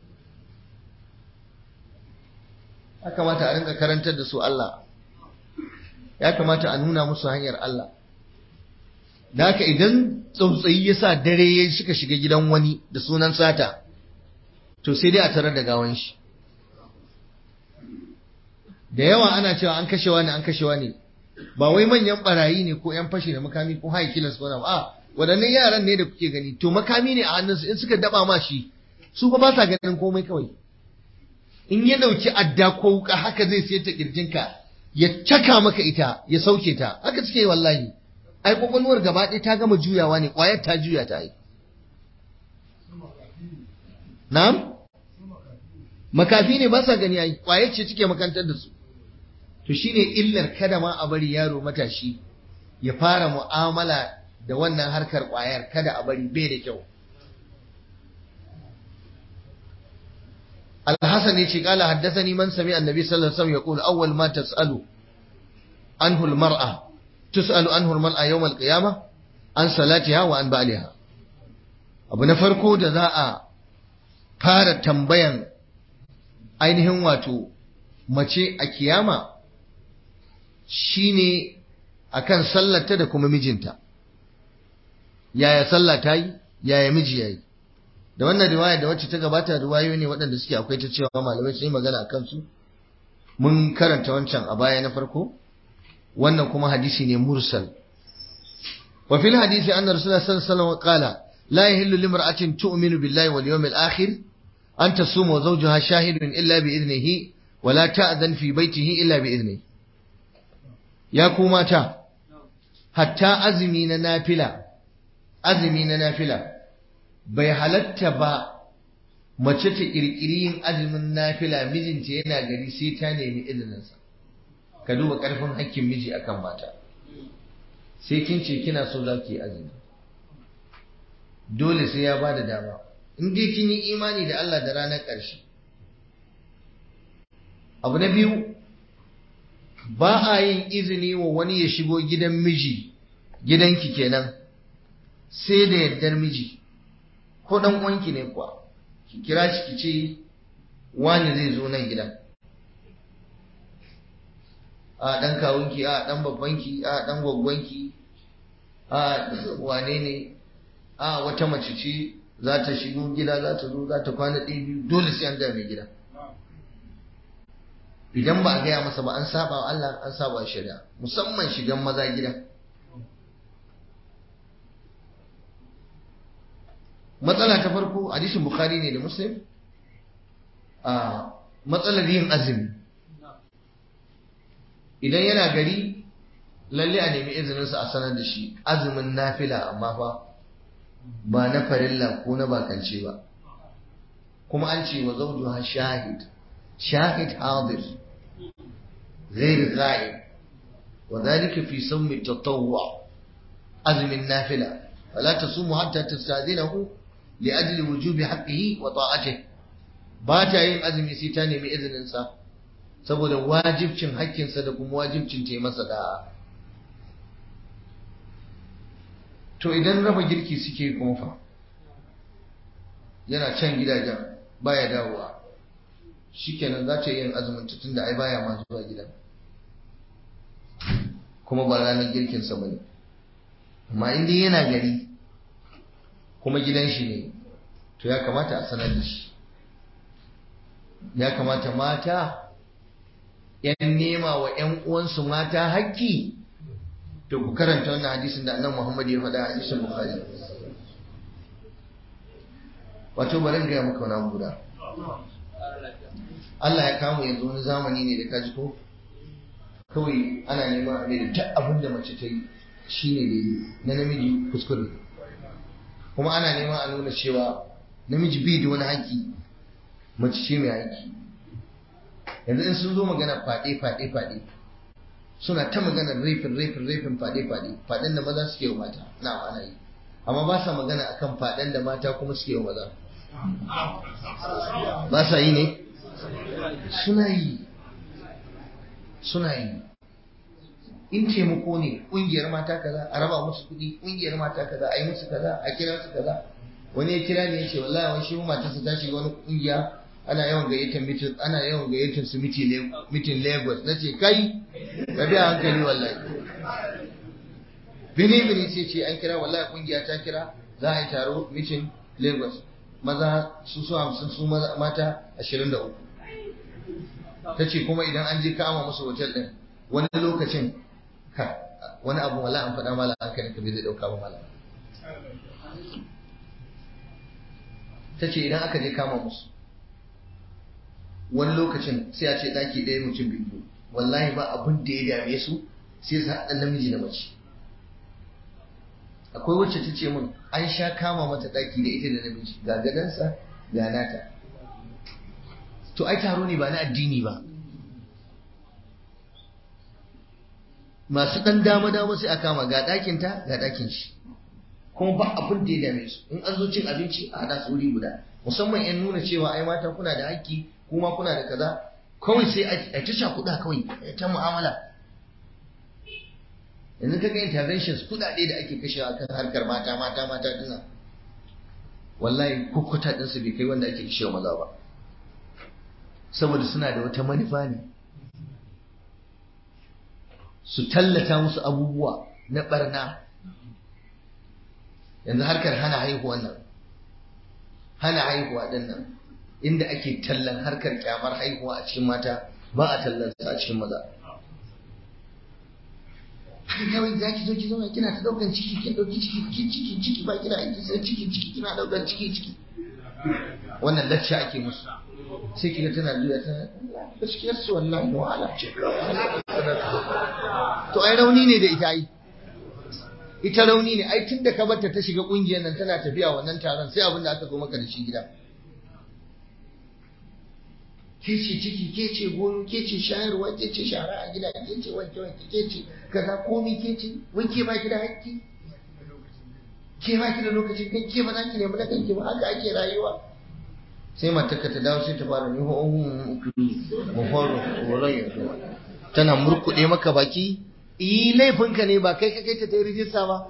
ya kamata a rinka karantar da su Allah ya kamata a nuna musu hanyar Allah da haka idan tsautsayi ya sa dare ya suka shiga gidan wani da sunan sata to sai dai a tarar da gawan shi da yawa ana cewa an kashewa ne an kashewa ne ba wai manyan barayi ne ko yan fashi da makami ko high killers ko na ba a waɗannan yaran ne da kuke gani to makami ne a hannunsu in suka daba ma shi su fa ba sa ganin komai kawai in ya dauki adda ko wuka haka zai sai ta kirjinka ya caka maka ita ya sauke ta haka suke wallahi ai kwakwalwar gaba ɗaya ta gama juyawa ne ƙwayar ta juya ta yi na'am makafi ne ba sa gani ai ƙwayar ce suke makantar da su to shine illar kada ma a bari yaro matashi ya fara mu'amala da wannan harkar ƙwayar kada a bari bai da kyau الحسن يقول قال حدثني من سمع النبي صلى الله عليه وسلم يقول أول ما تسأل عنه المرأة تسأل عنه المرأة يوم القيامة عن صلاتها وعن بعلها abu na farko da za a fara tambayan ainihin wato mace a kiyama shine akan sallarta da kuma mijinta yaya sallah ta yi yaya miji ya yi da wannan riwaya da wacce ta gabata riwayoyi ne waɗanda suke akwai ta cewa malamai sun yi magana a kansu mun karanta wancan a baya na farko wannan kuma hadisi ne mursal wa fil hadisi anna rasulullah sallallahu alaihi wasallam qala la yahillu limra'atin tu'minu billahi wal yawmil akhir an tasuma wa zawjuha shahidun illa bi idnihi wa la ta'zan fi baytihi illa bi idnihi ya ku mata hatta azumi na nafila azumi na nafila bai halatta ba mace ta kirkiri yin azumin nafila mijinta yana gari sai ta nemi izininsa ka duba karfin hakkin miji akan mata sai kin ce kina so za ki yi azumi dole sai ya ba da dama in dai kin yi imani da Allah da ranar ƙarshe abu na biyu ba a yin izini wa wani ya shigo gidan miji gidanki kenan sai da yardar miji ko dan uwanki ne kuwa ki kira shi ki ce wani zai zo nan gidan a dan kawunki a dan babbanki a dan gwaggwanki a wane ne a wata mace ce za ta shigo gida za ta zo za ta kwana ɗaya biyu dole sai an ga mai gida idan ba a gaya masa ba an saba wa Allah an saba wa shari'a musamman shigan maza gida matsala ta farko hadisin bukhari ne da muslim a matsalar yin azumi idan yana gari lalle a nemi izininsa a sanar da shi azumin nafila amma fa ba na farilla ko na bakance ba kuma an ce wa zawjuha shahid shahid hadir غير غائب وذلك في صوم التطوع أزم النافلة فلا تصوم حتى تستأذنه لأجل وجوب حقه وطاعته باتا yin azumi sai ta nemi izininsa saboda wajibcin hakkinsa da kuma wajibcin ta masa da'a to idan raba girki suke kuma fa yana can gidajen baya dawowa shikenan za ta yi yin azumin tun da ai baya ma zuwa gidan kuma ba ranar girkinsa ba ne amma inda yana gari kuma gidan shi ne to ya kamata a sanar da shi ya kamata mata ‘yan nema wa ‘yan uwansu mata haƙƙi to ku karanta wannan hadisin da annan Muhammad ya faɗa a hadisin Bukhari wato bari gaya maka wani guda Allah ya kama yanzu wani zamani ne da kaji ko kawai ana neman a da duk abin da mace ta yi shi ne daidai na namiji kuskure kuma ana neman a nuna cewa namiji bai da wani haƙƙi mace ce mai haƙƙi yanzu in sun zo magana faɗe faɗe faɗe suna ta magana rafin rafin rafin faɗe faɗe faɗen da maza suke wa mata na ana yi amma ba sa magana akan faɗen da mata kuma suke wa maza ba sa yi ne suna yi suna yi in taimako ne ƙungiyar mata kaza a raba musu kuɗi ƙungiyar mata kaza a yi musu kaza a kira su kaza wani ya kira ne ya ce wallahi wani shi matarsa ta shiga wani ƙungiya ana yawan gayyatar mitin ana yawan gayyatar su mitin Lagos na ce kai ka bi hankali wallahi bini bini sai ce an kira wallahi ƙungiya ta kira za a yi taro mitin Lagos maza su su hamsin su mata ashirin da uku ta ce kuma idan an je kama musu hotel ɗin wani lokacin ka wani abu wala an faɗa mala hankalin ka bai zai ɗauka ba mala ta ce idan aka je kama musu wani lokacin sai a ce ɗaki ɗaya mutum biyu wallahi ba abin da ya dame su sai su haɗa namiji da mace akwai wacce ta ce min an sha kama mata ɗaki da ita da namiji ga gadansa ga nata to ai taro ne ba na addini ba masu ɗan dama dama sai a kama ga ɗakinta ga ɗakin shi kuma ba abin da ya dame su in an zo cin abinci a haɗa su wuri guda musamman yan nuna cewa ai mata kuna da haƙƙi kuma kuna da kaza kawai sai a ta sha kuɗa kawai ta mu'amala yanzu kaga interventions kuɗaɗe da ake kashewa kan harkar mata mata mata dinnan wallahi kukkuta ɗinsu bai kai wanda ake kashewa maza ba saboda suna da wata manufa ne su tallata musu abubuwa na barna yanzu harkar hana haihuwan nan hana haihuwa din nan inda ake tallan harkar kyamar haihuwa a cikin mata ba a tallan a cikin maza haka kawai za ki zo ki zauna kina ta daukan ciki kin dauki ciki kin ciki ciki ba kina aiki sai ciki ciki kina daukan ciki ciki wannan lacca ake musu sai kiga tana juya tana gaskiyar su wallahi wahala ce to ai rauni ne da ita ai ita rauni ne ai tunda ka barta ta shiga kungiyar nan tana tafiya wannan taron sai abin da aka zo maka da shi gida ke ce ciki ke ce goyo ke ce shayarwa ke ce shara a gida ke ce wanke wanke ke ce kaza komi ke ce wai ke ba ki da hakki ke ba ki da lokacin kai ke ba za ki nemi na kanki ba haka ake rayuwa sai matarka ta dawo sai ta fara ni ho'on mu fara wurin yanzu tana murkuɗe maka baki yi laifinka ne ba kai ka kai ta ta yi rijista ba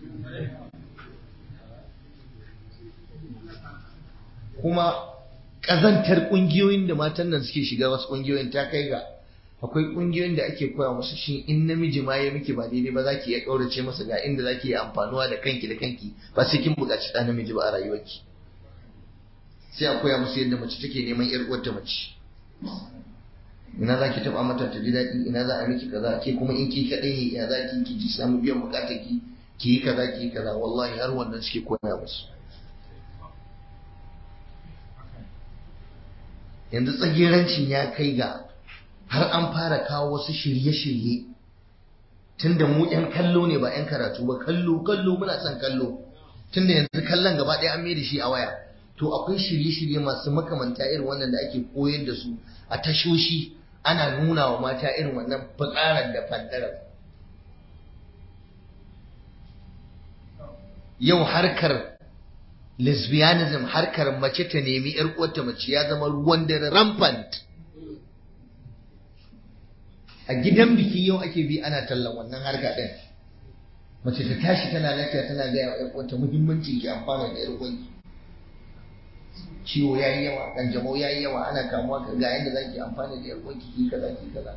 kuma ƙazantar ƙungiyoyin da matan nan suke shiga wasu ƙungiyoyin ta kai ga akwai ƙungiyoyin da ake koya musu shi in namiji ma ya miki ba daidai ba za ki iya ƙaurace masa ga inda za ki iya amfanuwa da kanki da kanki ba sai kin buƙaci ɗan namiji ba a rayuwarki sai a koya musu yadda mace take neman ƴar uwarta mace ina za ki taɓa mata ta ji daɗi ina za a miki kaza ke kuma in ki kaɗai ne ya za ki ki ji samu biyan buƙatar ki ki yi kaza ki yi kaza wallahi har wannan suke koya musu yanzu tsagerancin ya kai ga har an fara kawo wasu shirye-shirye tunda mu 'yan kallo ne ba 'yan karatu ba kallo kallo muna son kallo tunda yanzu kallon gaba ɗaya an mai da shi a waya to akwai shirye-shirye masu makamanta irin wannan da ake koyar da su a tashoshi ana nuna wa mata irin wannan fitsarar da faddarar yau harkar lesbianism harkar mace ta nemi yar uwarta mace ya zama ruwan dare rampant a gidan biki yau ake bi ana tallan wannan harka din mace ta tashi tana lafiya tana gaya wa yar uwarta muhimmancin ki amfana da yar uwarki ciwo yayi yawa kanjamau yayi yawa ana kamuwa ga yanda zaki amfana da yar uwarki ki kaza ki kaza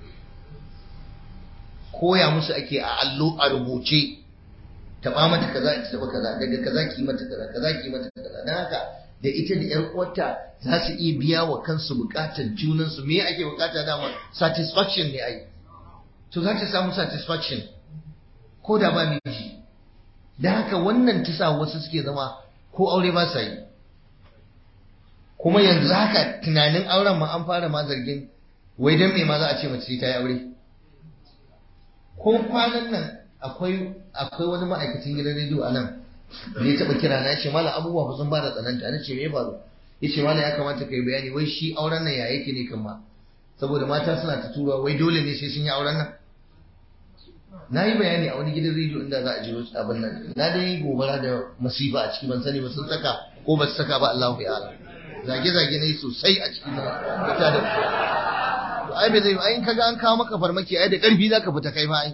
koya musu ake a allo a rubuce taba mata kaza ita taba kaza daga kaza ki mata kaza kaza ki mata kaza dan haka da ita da yar uwarta za su iya biya wa kansu bukatar junan su me ake bukata dama satisfaction ne ai to za ta samu satisfaction ko da ba miji dan haka wannan ta sa wasu suke zama ko aure ba sa yi kuma yanzu haka tunanin auren ma an fara ma zargin wai dan me ma za a ce mace ta yi aure ko kwanan nan akwai akwai wani ma'aikacin gidan rediyo a nan da ya taɓa kira na ce mala abubuwa ba sun ba da tsananta na ce me ya faru ya ce mala ya kamata ka yi bayani wai shi auren nan ya yake ne kan ma saboda mata suna ta tura wai dole ne sai sun yi auren nan na yi bayani a wani gidan rediyo inda za a ji abin nan na dai yi gobara da masifa a ciki ban sani ba sun saka ko ba su saka ba Allahu ya ala zage-zage na yi sosai a cikin ta da to ai bai zai ai in kaga an kawo maka farmaki ai da karfi zaka fita kai ma ai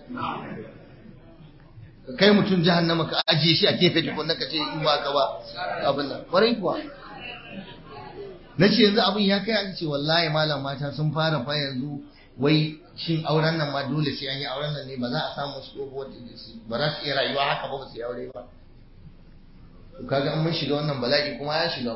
kai mutum jahannama ka ajiye shi a gefe tukun ka ce in ba ka ba abin nan kwarai kuwa na ce yanzu abin ya kai an ce wallahi malam mata sun fara fa yanzu wai shin auren nan ma dole sai an yi auren nan ne ba za a samu su ko wata ba za su iya rayuwa haka ba ba su yi aure ba to kaga an mun shiga wannan bala'i kuma ya shiga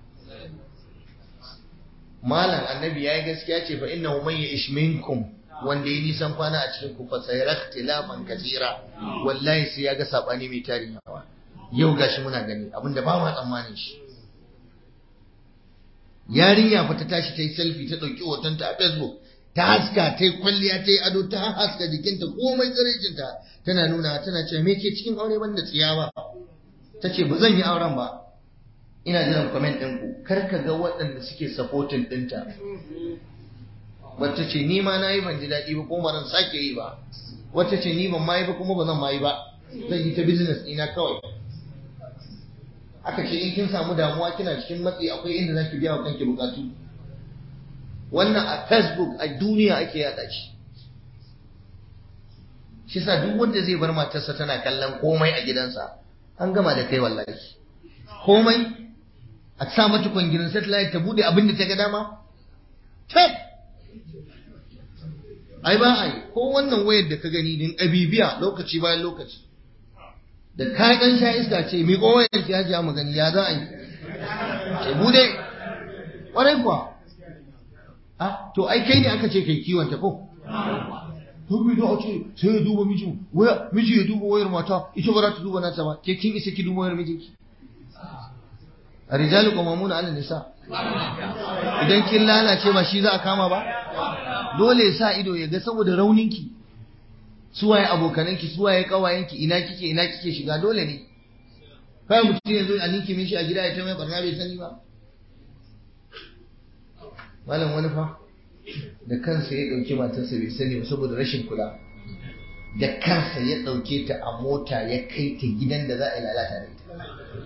malam annabi yayi gaskiya ce fa innahu man ya'ish minkum wanda ya nisan kwana a cikin ku fa sayara ikhtilafan kathira wallahi sai ya ga sabani mai tarin yawa yau gashi muna gani abinda ba ma tsammanin shi yarinya fa ta tashi ta yi selfie ta dauki hotonta a facebook ta haska ta yi kwalliya ta yi ado ta haska jikinta komai tsirejinta tana nuna tana cewa me ke cikin aure banda tsiyawa ta ce ba zan yi auren ba ina jiran comment ɗinku kar ka ga waɗanda suke supporting ɗinta wacce ce ni ma na yi ban ji daɗi ba kuma ban sake yi ba wacce ce ni ban ma yi ba kuma ba zan ma yi ba zan yi ta business ɗina kawai aka ce in kin samu damuwa kina cikin matsi akwai inda zaki biya wa kanki bukatu wannan a facebook a duniya ake yada shi shi sa duk wanda zai bar matarsa tana kallon komai a gidansa an gama da kai wallahi komai a sa mata kwangirin satellite ta bude abin da ta ga dama tab ai ba ai ko wannan wayar da ka gani din abibiya lokaci bayan lokaci da ka dan sha iska ce mi ko wayar ki hajiya magani ya za a yi ce bude kwarai kuwa ah to ai kai ne aka ce kai kiwon ta ko to bi da ce sai ya duba miji waya miji ya duba wayar mata ita ba za ta duba nata ba ke kin isa ki duba wayar mijinki الرجال قوامون على النساء idan kin lalace ba shi za a kama ba dole ya sa ido ya ga saboda rauninki suwaye abokananki suwaye kawayenki ina kike ina kike shiga dole ne kai mutum yanzu a ninki min shi a gida ya ta mai barna bai sani ba malam wani fa da kansa ya dauki matarsa bai sani ba saboda rashin kula da kansa ya dauke ta a mota ya kai ta gidan da za a yi lalata da ita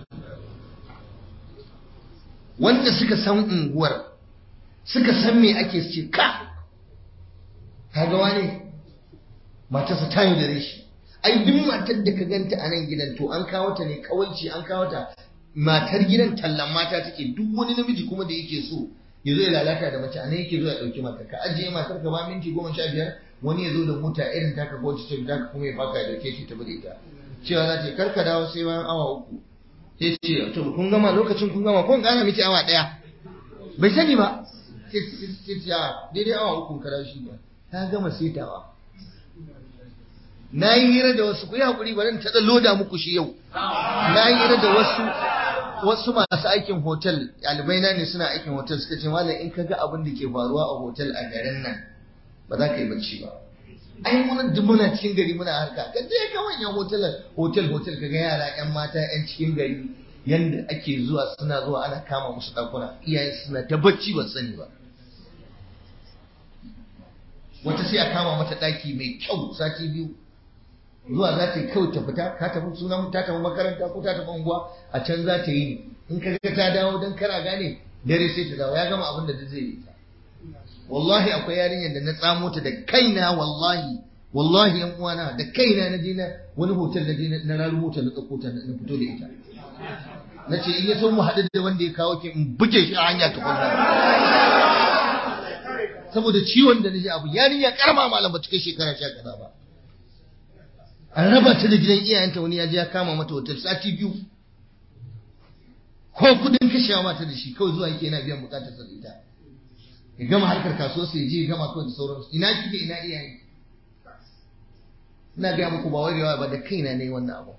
wanda suka san unguwar suka san me ake ce ka kaga wane matarsa ta yi da shi ai duk matar da ka ganta a nan gidan to an kawo ta ne kawalci an kawo ta matar gidan tallan mata take duk wani namiji kuma da yake so ya zo ya lalata da mace a nan yake zo ya ɗauki matar ka ajiye matar ka ba minti goma sha biyar wani ya zo da mota irin taka ko ta taka kuma ya faka ya dauke ta tafi da ita cewa za ta karka dawo sai bayan awa uku sai ce to kun gama lokacin kun gama kun gana miki awa daya bai sani ba sai ce daidai awa uku kada shi ba ta gama setawa na yi hira da wasu ku yi hakuri bari ta loda muku shi yau na yi hira da wasu wasu masu aikin hotel ɗalibai na ne suna aikin hotel suka ce malam in ka ga abin da ke faruwa a hotel a garin nan ba za ka yi bacci ba ai muna duk muna cikin gari muna harka ka je ka manyan hotel hotel hotel ka ga yara yan mata yan cikin gari yanda ake zuwa suna zuwa ana kama musu dakuna iyayen suna ta bacci ba sani ba wata sai a kama mata daki mai kyau sati biyu zuwa za ta yi kawai ta fita ka tafi sunan ta tafi makaranta ko ta tafi unguwa a can za ta yi in ka ga ta dawo dan kana gane dare sai ta dawo ya gama abin da zai yi ta wallahi akwai yarinyar da na tsamo ta da kaina wallahi wallahi yan uwana da kaina na je na wani hotel na je na raru hotel na tsakko ta na fito da ita na ce in ya so mu haɗu da wanda ya kawo ki in buge shi a hanya tukunna saboda ciwon da na ji abu yarinya karama malam ba ta kai shekara sha kaza ba an raba ta da gidan iyayenta wani ya je ya kama mata hotel sati biyu ko kudin kashewa mata da shi kawai zuwa yake yana biyan bukatar sa da ita ya gama harkar kasuwa sai je ya gama kawai da sauransu ina kike ina iyaye ina gaya muku ba wai ba da kaina ne wannan abu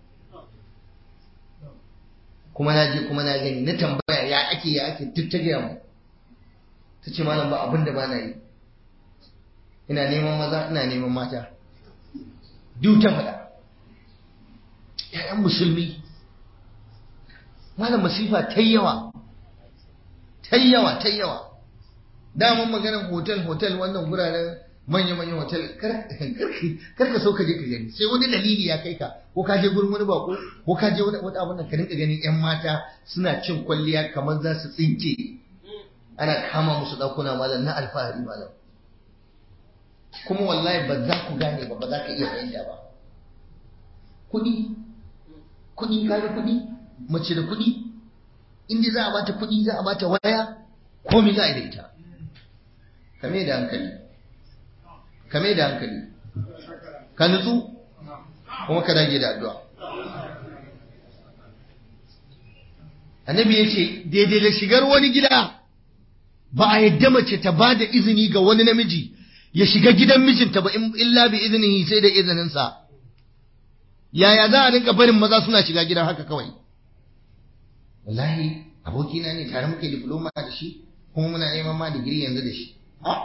kuma na je kuma na gani na tambaya ya ake ya ake duk ta gaya mu ta ce malam ba abin da ba na yi ina neman maza ina neman mata duk ta faɗa ‘ya'yan musulmi malam masifa ta yawa ta yawa ta yawa daman maganar hotel hotel wannan guraren manya-manyan hotel kar ka so ka je ka gani sai wani dalili ya kai ka ko ka je gurin wani bako ko ka je wani abun nan ka rinka ganin yan mata suna cin kwalliya kamar za su tsinke ana kama musu ɗakuna malam na alfahari malam kuma wallahi ba za ku gane ba ba za ka iya fahimta ba kuɗi kuɗi kaga kuɗi mace da kuɗi inda za a bata kuɗi za a bata waya komai za a yi da ita kame da hankali kame da hankali ka nutsu kuma ka dage da addu'a annabi ya ce daidai da shigar wani gida ba a yadda mace ta ba da izini ga wani namiji ya shiga gidan mijinta ba illa bi izinihi sai da izininsa yaya za a rinka barin maza suna shiga gidan haka kawai wallahi abokina ne tare muke diploma da shi kuma muna neman ma digiri yanzu da shi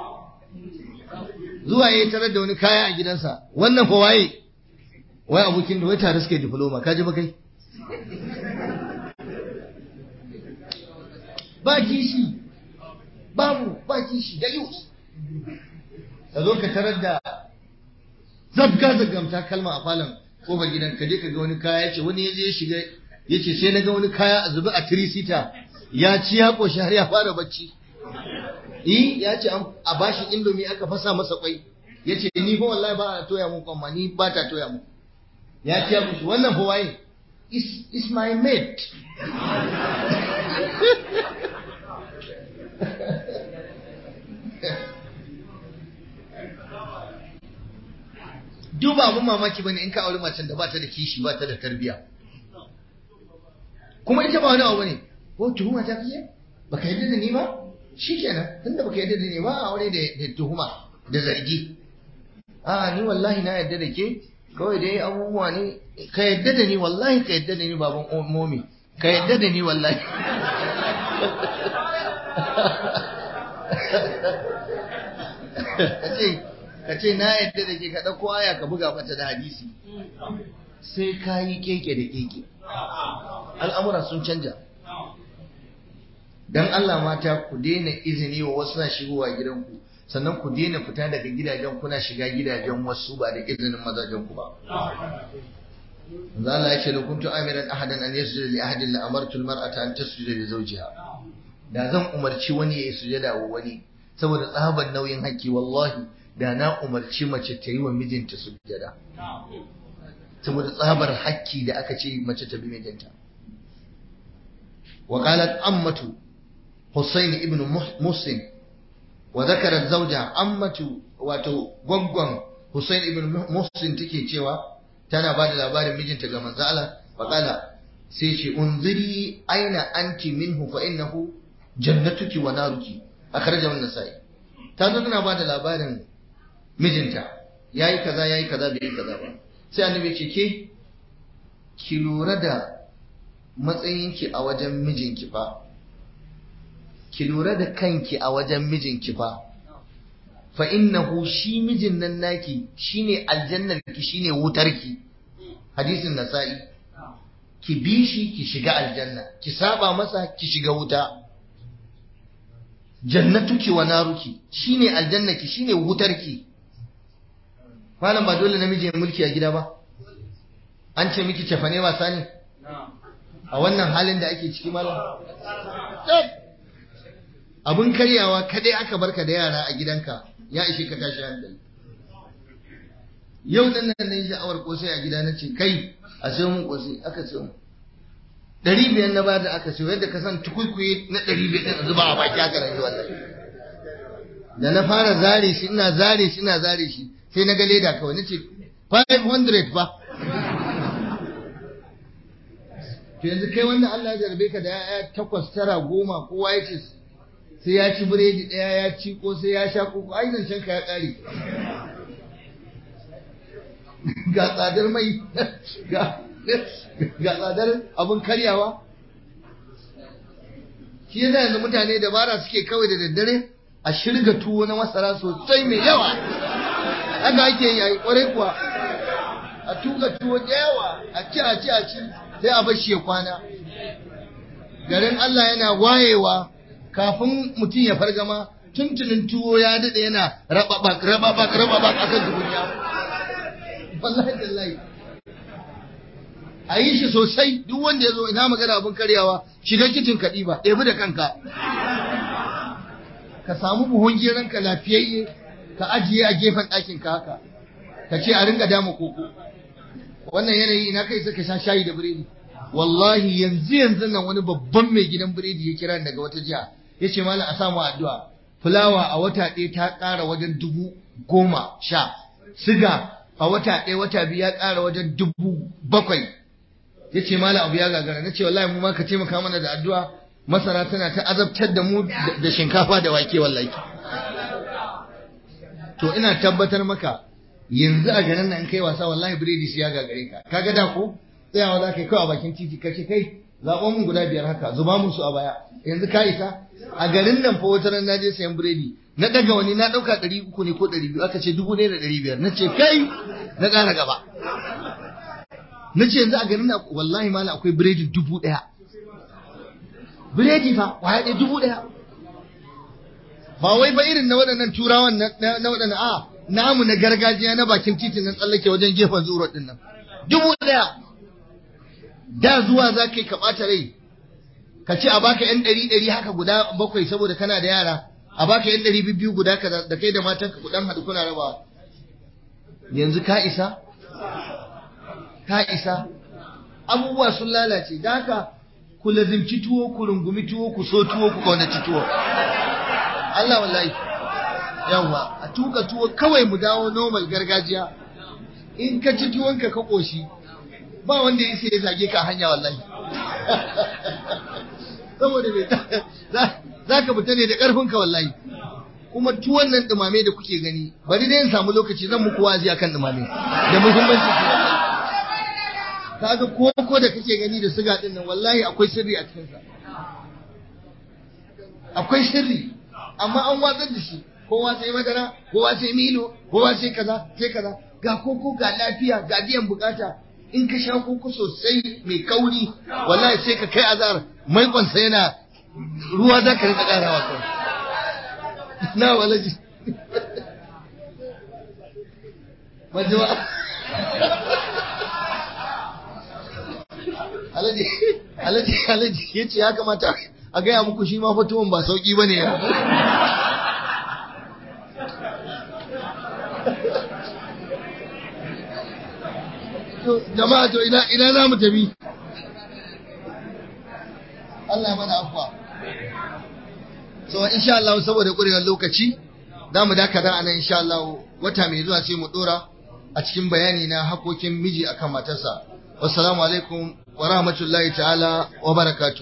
zuwa ya tarar da wani kaya a gidansa wannan fa waye wai abokin da wai tare suke diploma ka ji ba kai ba kishi babu ba kishi da yus ka zo ka tarar da zabga zagamta kalma a falon kofar gidan ka je ka ga wani kaya ce wani ya je ya shiga ya ce sai na ga wani kaya a zubi a tirisita ya ci ya ƙoshi har ya fara bacci yi ya ce a bashi indomi aka fasa masa kwai ya ce ni fa wallahi ba a toya mun kwamma ni ba ta toya mun ya ce musu wannan fa waye is, is my mate duba abin mamaki bane in ka auri macen da ba ta da kishi ba ta da tarbiya kuma ita ba wani abu ne ko tuhuma ta fiye baka yadda da ni ba shikenan tunda baka yadda da ni ba a aure da tuhuma da zargi a ni wallahi na yadda da ke kawai dai abubuwa ne ka yadda da ni wallahi ka yadda da ni baban momi ka yadda da ni wallahi ka ce na yadda da ke ka ɗauko aya ka buga mata da hadisi sai ka yi keke da keke al'amura sun canja don Allah mata ku daina izini wa wasu na shigowa gidanku sannan ku daina fita daga gidajen kuna shiga gidajen wasu ba da izinin mazajen ku ba Allah ya ce da kuntu amiran ahadan an yasjuda li ahadin la amartu al-mar'ata an tasjuda li zawjiha da zan umarci wani ya yi sujada wa wani saboda tsaban nauyin haƙƙi wallahi da na umarci mace ta yi wa mijinta sujada saboda tsabar haƙƙi da aka ce mace ta bi mijinta wa qalat ammatu husayn ibn muslim wa dhakarat zawja ammatu wato gwaggwan husayn ibn muslim take cewa tana ba da labarin mijinta ga manzo Allah fa qala sai ce unziri aina anti minhu fa innahu jannatuki wa naruki akhrajahu an-nasai ta zo tana ba da labarin mijinta yayi kaza yayi kaza bai yi kaza ba sai annabi ce ke ki lura da matsayinki a wajen mijinki fa ki lura da kanki a wajen mijinki fa fa innahu shi mijin nan naki shine aljannarki shine wutarki hadisin nasa'i ki bi shi ki shiga aljanna ki saba masa ki shiga wuta jannatuki wa naruki shine aljannaki shine wutarki malam ba dole namiji ya mulki a gida ba an ce miki cefane wasa ne a wannan halin da ake ciki malam abun karyawa kadai aka barka da yara a gidanka ya ishe ka tashi hankali yau nan nan ne sha'awar kosai a gida na ce kai a sayo mun kosai aka sayo mu ɗari biyar na bada aka sayo yadda ka san tukuikuyi na ɗari biyar ɗin zuba a baki aka rayu wallahi da na fara zare shi ina zare shi ina zare shi sai na ga leda kawai nace 500 ba to yanzu kai wannan Allah ya jarbe ka da ya'ya takwas tara goma kowa ya ce sai ya ci biredi ɗaya ya ci ko sai ya sha koko ai zancen ka ya ƙare ga tsadar mai ga tsadar abin karyawa shi yasa yanzu mutane dabara suke kawai da daddare a shirga tuwo na masara sosai mai yawa haka ake yi a yi kwarai kuwa a tuka tuwo da yawa a ci a ci a ci sai a bar shi ya kwana garin Allah yana wayewa kafin mutum ya fargama tuntunin tuwo ya daɗe yana rababak rababak rababak akan tukunya wallahi tallahi a yi shi sosai duk wanda ya zo ina magana abin karyawa shiga kicin ka ɗiba ɗebi da kanka ka samu buhun geron ka lafiyayye ka ajiye a gefen ɗakin ka haka ka ce a ringa dama koko wannan yanayi ina kai suka sha shayi da biredi wallahi yanzu yanzu nan wani babban mai gidan biredi ya kira daga wata jiha ya ce malam a samu addu'a fulawa a wata ɗaya ta ƙara wajen dubu goma sha siga a wata ɗaya wata biyu ya ƙara wajen dubu bakwai ya ce malam abu ya gagara na ce wallahi mu ma ka taimaka mana da addu'a masara tana ta azabtar da mu da shinkafa da wake wallahi to ina tabbatar maka yanzu a garin nan kai wasa wallahi biredi shi ya gagare ka kaga da ko tsayawa za ka yi kawai a bakin titi kace kai zaɓon mun guda biyar haka zuba musu a baya yanzu ka isa a garin nan fa wata ran naje sayan biredi na daga wani na ɗauka ɗari uku ne ko ɗari biyu aka ce dubu ɗaya da ɗari biyar na ce kai na ƙara gaba na ce yanzu a garin nan wallahi mala akwai biredi dubu ɗaya biredi fa kwaya ɗaya dubu ɗaya ba wai ba irin na waɗannan turawan na waɗannan a namu na gargajiya na bakin titin nan tsallake wajen gefen zuwa ɗin nan dubu ɗaya da zuwa za ka yi ka ɓata rai ka ce a baka yan ɗari ɗari haka guda bakwai saboda kana da yara a baka yan ɗari biyu guda ka da kai da matanka ku dan haɗu kuna rabawa yanzu ka isa ka isa abubuwa sun lalace da haka ku lazimci tuwo ku rungumi tuwo ku so tuwo ku kaunaci tuwo Allah wallahi yawa a tuka tuwo kawai mu dawo normal gargajiya in ka ci tuwonka ka koshi ba wanda ya ya zage ka hanya wallahi saboda me za ka fita ne da karfinka wallahi kuma tuwon nan dumame da kuke gani bari dai in samu lokaci zan muku wazi akan dumame da muhimmanci kaga koko da kake gani da siga din nan wallahi akwai sirri a cikin sa akwai sirri amma an watsar da shi kowa sai madara kowa sai milo kowa sai kaza sai kaza ga koko ga lafiya ga biyan bukata in ka sha koko sosai mai kauri wallahi sai ka kai azar maikon sa yana ruwa za ka rika karawa kawai na walaji majuwa alaji alaji alaji ya ce ya kamata a gaya muku shi ma fatuwan ba sauki ba ne jama'a to ina ina za mu tafi Allah mana afwa so insha Allah saboda kurewar lokaci za mu dakata a nan insha Allah wata mai zuwa sai mu dora a cikin bayani na hakokin miji akan matarsa wassalamu alaikum wa rahmatullahi ta'ala wa barakatuh